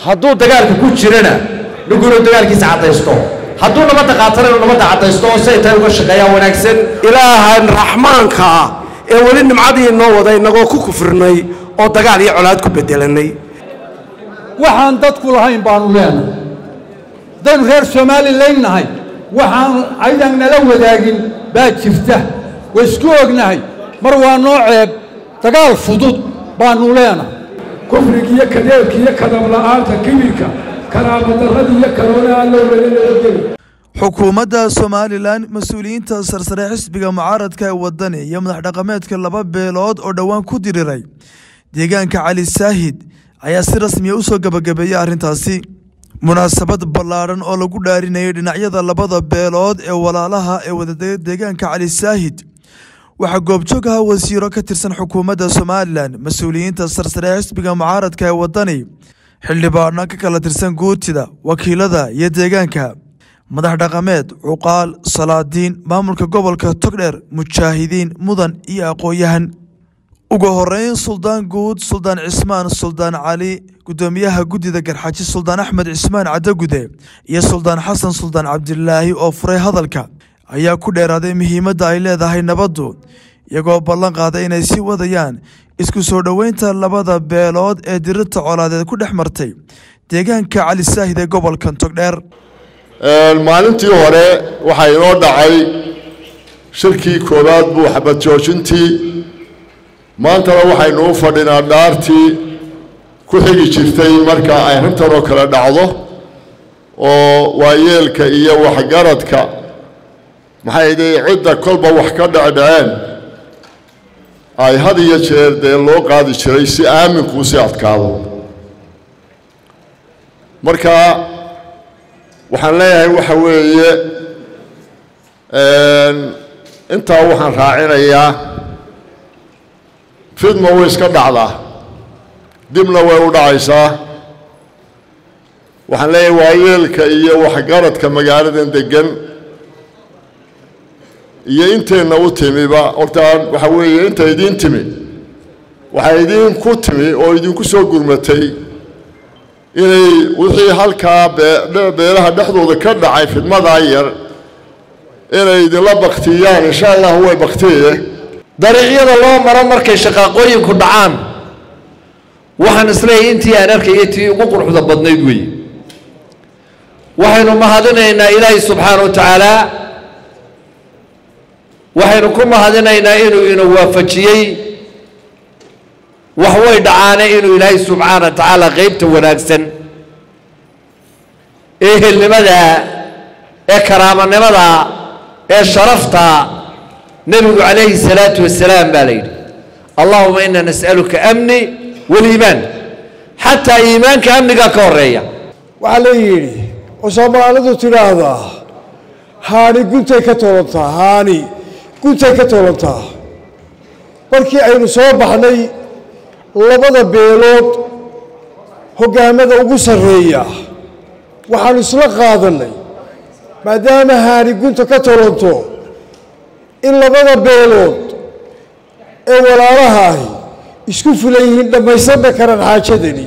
hadduu dagaalka ku jirana ninku inuu dagaalkiisa caddaysto hadduu nabadda qaatana inuu nabadda caddaysto oo siay tahay uga shaqeeyaa wanaagsan ilaahan raxmaanka ah ee weli nimcadii noo wada innagoo ku kufrinay oo dagaal iyo colaad ku beddelanay waxaan dadku lahayn baanu leenahay haddaynu reer somalilan nahay waxaan aydan nala wadaagin baa jirta waa isku ognahay mar waa noo ceeb dagaal fudud baanu leenahay kufrigiiyo kadeelkiiyo kadab-la'aanta kibirka karaamadarradii iyo karoona aan loo welinageli xukuumadda somalilan mas-uuliyiinta sarsare xisbiga mucaaradka ee wadani iyo madax dhaqameedka laba beelood oo dhowaan ku diriray deegaanka cali saahid ayaa si rasmiya u soo gebagabeeyey arrintaasi munaasabad ballaadhan oo lagu dhaarinayay dhinacyada labada beelood ee walaalaha ee wadadega deegaanka cali saahid waxaa goobjoog ahaa wasiiro ka tirsan xukuumadda somalilan mas-uuliyiinta sarsare ee xisbiga mucaaradka ee wadani xildhibaano ka kala tirsan guurtida wakiilada iyo deegaanka madax dhaqameed cuqaal salaadiin maamulka gobolka togdheer mujaahidiin mudan iyo aqoon-yahan ugu horeyn suldaan guud suldaan cismaan suldaan cali gudoomiyaha guddida garxaaji suldaan axmed cismaan cadagude iyo suldaan xasan suldaan cabdilaahi oo furay hadalka ayaa ku dheeraaday muhiimadda ay leedahay nabaddu iyagoo ballan qaaday inay sii wadayaan isku soo dhoweynta labada beelood ee dirirta colaadeed ku dhex martay deegaanka cali saahid ee gobolkan togdheer maalintii hore waxaa inoo dhacay shirkii koowaad buu xabad joojintii maantana waxaynu u fadhinaa dhaartii ku xigi jirtay marka ay arrintan oo kale dhacdo oo waayeelka iyo waxgaradka maxay dee cidda kolba wax ka dhecdhaceen ay had iyo jeer dee loo qaadi jiray si aaminkuu si adkaado marka waxaan leeyahay waxa weeye intaa waxaan raacinayaa fidma way iska dhacdaa dibna way u dhacaysaa waxaan leeyahay waayeelka iyo waxgaradka magaaladan deggan iyo inteenna u timiba hortaan waxa weeye inta idiin timi waxaa idinku timi oo idinku soo gurmatay inay wixii halkaa beelaha dhexdooda ka dhacay fidmadaa yar inay idinla baktiyaan insha allahu way baktiye dariicyada loo maro markay shaqaaqooyinku dhacaan waxaan isleeyahay intii aan arkayay tii ugu quruxda badnayd weeye waxaynu mahadinaynaa ilaahay subxaana wa tacaala waxaynu ku mahadinaynaa inuu ina waafajiyey wax way dhacaane inuu ilaahay subxaana wa tacaala qeybta wanaagsan ee helnimada ee karaamanimada ee sharafta nebigu calayhi salaatu wasalaam baa la yidhi allahuma ina nas'aluka amni waliimaan xataa iimaanka amnigaa ka horeeya waxaa la yidhi oo soomaalidu tidhaahdaa haani guntay ka toolantaa haani guntay ka toolantaa markii aynu soo baxnay labada beelood hoggaamada ugu sarreeya waxaanu isla qaadannay maadaama haani gunta ka toolanto in labada beelood ee walaalaha ahi isku fulan yihiin dhammaysanna karaan xaajadani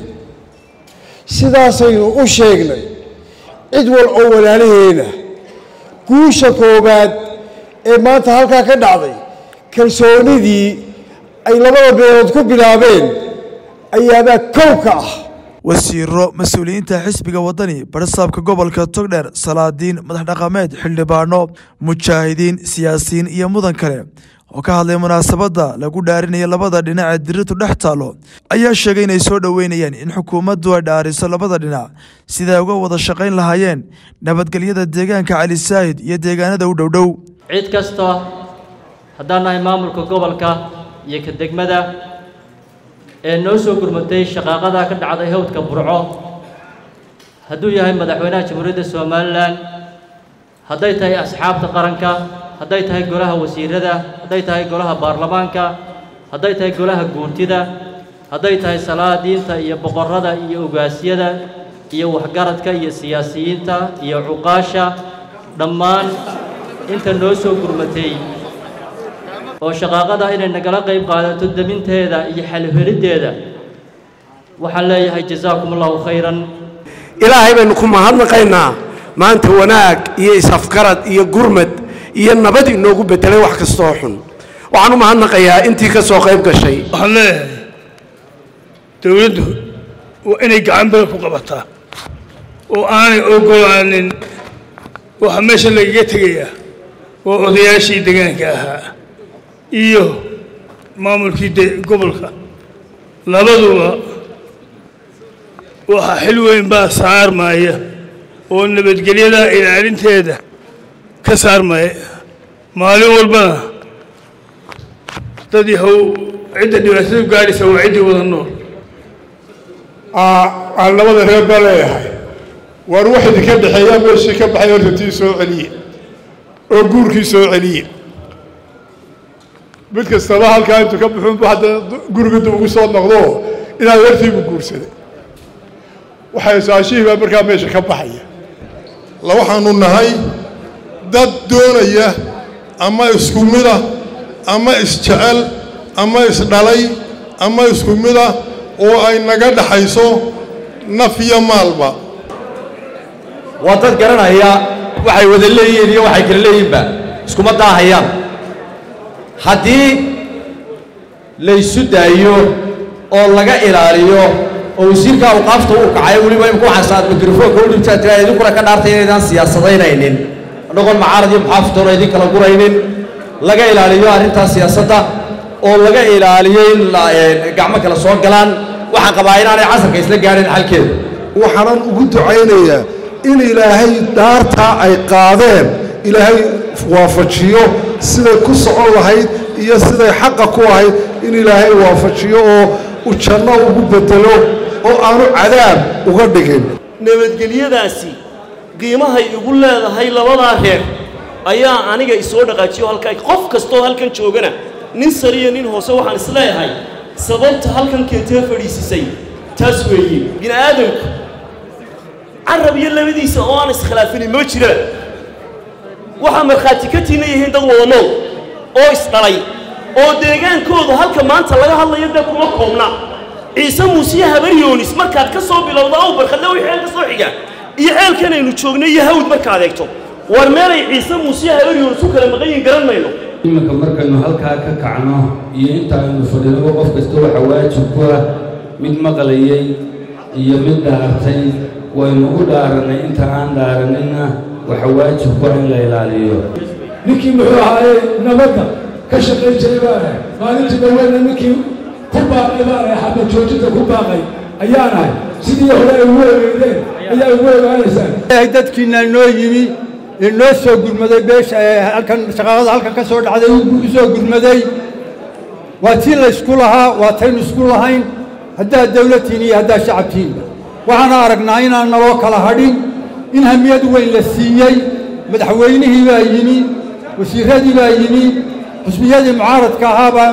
sidaasaynu u sheegnay cid wal oo walaalaheena guusha koowaad ee maanta halkaa ka dhacday kalsoonidii ay labada beelood ku bilaabeen ayaabaa kow ka ah wasiiro mas-uuliyiinta xisbiga wadani barisaabka gobolka togdheer salaadiin madax dhaqameed xildhibaano mujaahidiin siyaasiyiin iyo mudan kale oo ka hadlay munaasabadda lagu dhaarinaya labada dhinac ee dirirtu dhex taalo ayaa sheegay inay soo dhoweynayaan in xukuumaddu ay dhaariso labada dhinac siday uga wada shaqayn lahaayeen nabadgelyada deegaanka cali saahid iyo deegaanada u dhowdhow cid kasta haddaan nahay maamulka gobolka iyo ka degmada ee noo soo gurmatay shaqaaqada ka dhacday hawdka burco hadduu yahay madaxweynaha jamhuuriyadda somalilan hadday tahay asxaabta qaranka hadday tahay golaha wasiirada hadday tahay golaha baarlamaanka hadday tahay golaha guurtida hadday tahay salaadiinta iyo boqorrada iyo ogaasyada iyo waxgaradka iyo siyaasiyiinta iyo cuqaasha dhammaan inta noo soo gurmatay oo shaqaaqada inay nagala qayb qaadato deminteeda iyo xalheliddeeda waxaan leeyahay jasaakum allahu khayran ilaahay baynu ku mahadnaqaynaa maanta wanaag iyo is-afgarad iyo gurmad iyo nabad inoogu bedelay wax kastoo xun waxaan u mahadnaqayaa intii ka soo qayb gashay waxaan leeyahay dowladdu waa inay gacan badan ku qabataa oo aanay ogolaanin waxa meesha lagaga tegayaa waa odayaashii deegaanka ahaa iyo maamulkii de gobolka labaduba waxaa xil weyn baa saarmaya oo nabadgelyada ilaalinteeda ka saarmaya maalin walbana dad yahow cidda dhibaatadu gaadhaysa waa ciddii wada nool aan labada reer baa leeyahay waar wax idinka dhexeeyaa meeshii ka baxay horta tii soo celiye oo guurkii soo celiye mid kastaba halkaa intuu ka buxuunbu hadda guriga dib ugu soo noqdo inaad wartiibu guursaday waxay saashihii baa markaa meesha ka baxaya la waxaanu nahay dad doonaya ama isku mida ama isjecel ama isdhalay ama isku mida oo ay naga dhaxayso naf iyo maalba waa dad garanaya waxay wada leeyihiin iyo waxay kala leeyihinba iskuma daahayaan haddii laysu daayo oo laga ilaaliyo oo wasiirka awqaafta uu kacay weliba imku xasaad mikrofoonka u dhibtaa tiraa idinkuna ka dhaartay inaydaan siyaasadaynaynin noqon macaarad iyo muxaafitoona idin kala guraynin laga ilaaliyo arrintaas siyaasadda oo laga ilaaliyo in gacmo kale soo galaan waxaan qabaa inaanay casarka isla gaadhin xalkeeda waxaanan ugu ducaynayaa in ilaahay dhaartaa ay qaadeen ilaahay waafajiyo siday ku socon lahayd iyo siday xaqa ku ahayd in ilaahay waafajiyo oo u janno ugu bedelo oo aanu cadaab uga dhigin nabadgelyadaasi qiimahay igu leedahay labadaa reer ayaa aniga isoo dhaqaajiyo halkaa qof kastoo halkan joogana nin sariya nin hoose waxaan isleeyahay sababta halkan keentee fadhiisisay taas weeye bini aadamku carab iyo labadiisa oo aan iskhilaafinin ma jiraan waxaa markhaati ka tiina yihiin dad wada nool oo isdhalay oo deegaankooda halka maanta laga hadlayo dee kuma koobna ciise muusiye habaryoonis markaad ka soo bilowda aw barkadle wixii xeel ka soo xiga iyo ceelkan aynu joognay iyo hawd markaad eegto war meelay ciise muusiye habaryoonis u kala maqan yihin garan mayno iminka markaynu halkaa ka kacno iyo inta aynu fadhinaba qof kasta waxa waajib ku ah mid maqlayay iyo mid dhaartay waynu u dhaarannay inta aan dhaaranina waxa waajib ku ah in la ilaaliyo ninkii muxuu ahaayey nabadda ka shaqayn jiray baanahay maalintii dhaweyna ninkii ku baaqay baanahay xabad joojinta ku baaqay ayaanahay sidii hore ay ugu egeydeen ayaa ugu ogaanaysaan dadkiina noo yimi inoo soo gurmaday beesha ee halkan shaqaaqada halkan ka soo dhacday u soo gurmaday waa tii la isku lahaa waa taynu isku lahayn haddaad dawladtiin iyo haddaad shacabtiinba waxaana aragnaa inaan naloo kala hadhin in hamiyad weyn la siiyey madaxweynihii baa yimi wasiiradii baa yimi xusbiyadii mucaaradka ahaabaa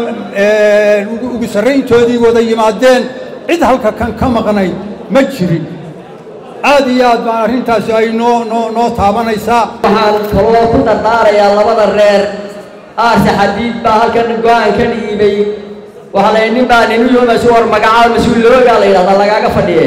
ugu sarrayntoodii wada yimaadeen cid halka kan ka maqnayd ma jirin aad iyo aad baan arrintaasi ay noo noo noo taabanaysaa waxaan kaloo ku dardaarayaa labada reer aarse xadiid baa halkan go-aan ka dhiibay waxaa la nin baa ninu yoomaysu war magacaada mas-uuloogaa la yidhahdaa lagaaga fadhiye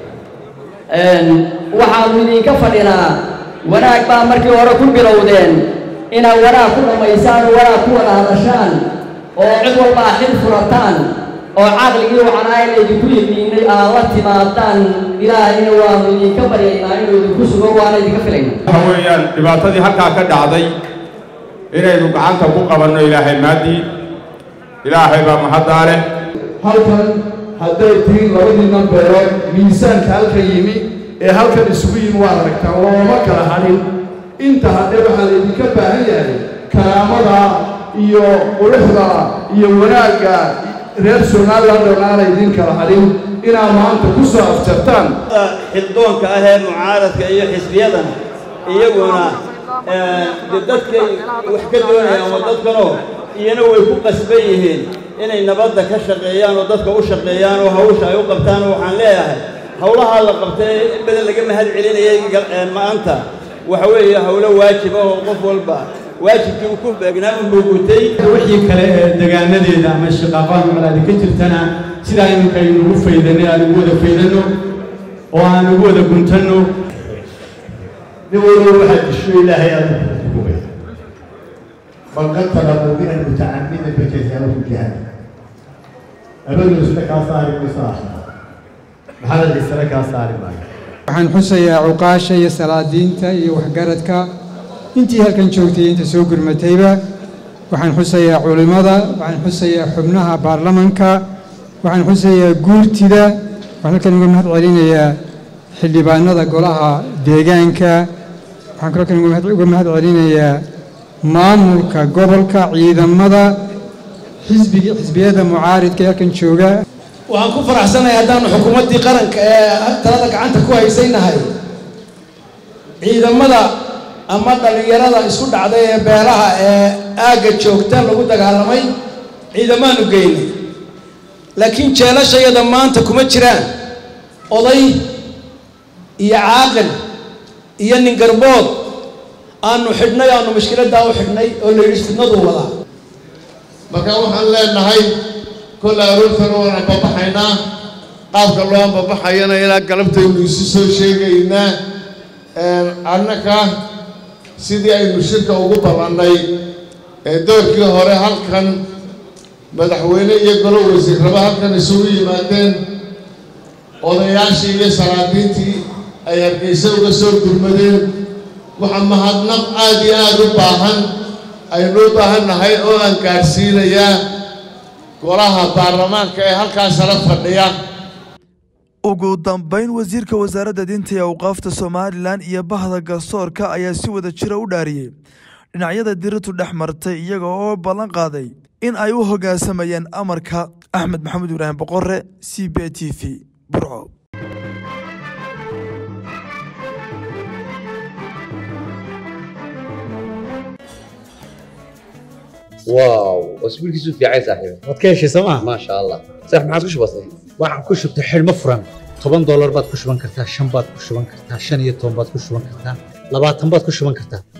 waxaanu idinka fadhinaa wanaag baa markii hore ku bilowdeen inaad wanaag ku dhammaysaan oo wanaag ku wada hadashaan oo cid walbaa xil furataan oo caqligii wacnaa laydinku yimiinay aad la timaadaan ilaahayna waanu idinka baryaynaa inuu idinku sugo waana idinka filayna waxa weeyaan dhibaatadii halkaa ka dhacday inaynu gacanta ku qabanno ilaahay maaddii ilaahay baa mahaddaa leh halkan hadday tihiin labadiinnan beerood miisaanka halkan yimi ee halkan isugu yimi waad aragtaan looma kala hadhin inta hadhe waxaa laydinka baahan yahay karaamada iyo quruxda iyo wanaagga reer somaliland dhonaana idin kala hadhin inaad maanta ku soo afjartaan xildoonka ah ee mucaaradka iyo xisbiyadan iyaguna de dadkay wax ka doonayaan waa dadkanoo iyana way ku qasban yihiin inay nabadda ka shaqeeyaan oo dadka u shaqeeyaan oo hawsha ay u qabtaan oo waxaan leeyahay howlahaa la qabtay in badan laga mahad celinayay maanta waxa weeye howlo waajiba oo qof walba waajibkii uu ku beegnaa u mugutay wixii kale ee degaanadeeda ama shaqaaqada maclaada ka jirtana sidaa iminka aynugu faydanay aan ugu wada faydano oo aan ugu wada guntanno nin waliba waxaad disho ilaahay aad kugubay man qatala mu'minan mutacammidan fajazaahu jahannam abadu isna kaa saari mayso aakhira maxamed isna kaa saari maayo waxaan xusayaa cuqaasha iyo salaadiinta iyo waxgaradka intii halkan joogtay iyo inta soo gurmatayba waxaan xusayaa culimmada waxaan xusayaa xubnaha baarlamanka waxaan xusayaa guurtida waxaan halkan uga mahad celinayaa xildhibaanada golaha deegaanka waxaan kaloo kan uga mahad- uga mahad celinayaa maamulka gobolka ciidamada xisbiga xisbiyada mucaaridka ee halkan jooga waxaan ku faraxsanahay haddaanu xukuumaddii qaranka ee talada gacanta ku haysaynahay ciidamada ama dhallinyarada isku dhacday ee beelaha ee aagga joogta lagu dagaalamay ciidamaanu geynay laakiin jeelashayada maanta kuma jiraan oday iyo caaqil iyo nin garbood aanu xidhnay aanu mushkiladdaa u xidhnay oo la yidhi fidnaduu wadaa marka waxaan leenahay kol aroortana waan ambabaxaynaa qaabka loo ambabaxayana ilaa galabtaynu isu soo sheegaynaa annaka sidii aynu shirka ugu ballannay ee doorkii hore halkan madaxweyne iyo golo wasiirraba halkan isugu yimaadeen odayaashii iyo salaadiintii ay hargeysa uga soo gurmadeen waxaa mahadnaq aad iyo aad u baahan aynu u baahan nahay oo aan gaadhsiinayaa golaha baarlamaanka ee halkaas sala fadhiya ugu dambayn wasiirka wasaaradda diinta iyo awqaafta somalilan iyo bahda garsoorka ayaa si wada jira u dhaariyey dhinacyada diritu dhex martay iyaga oo ballan qaaday in ay u hoggaansamayeen amarka axmed maxamed ibraahim boqore c b t v burco واو اسبوعك في عايز صاحبي waad ka heshay sooma ما شاء الله صح ما عادش بسيط waxaan ku shubtay xidhmo furan toban doolar baad ku shuban kartaa shan baad ku shuban kartaa shan iyo toban baad ku shuban kartaa labaatan baad ku shuban kartaa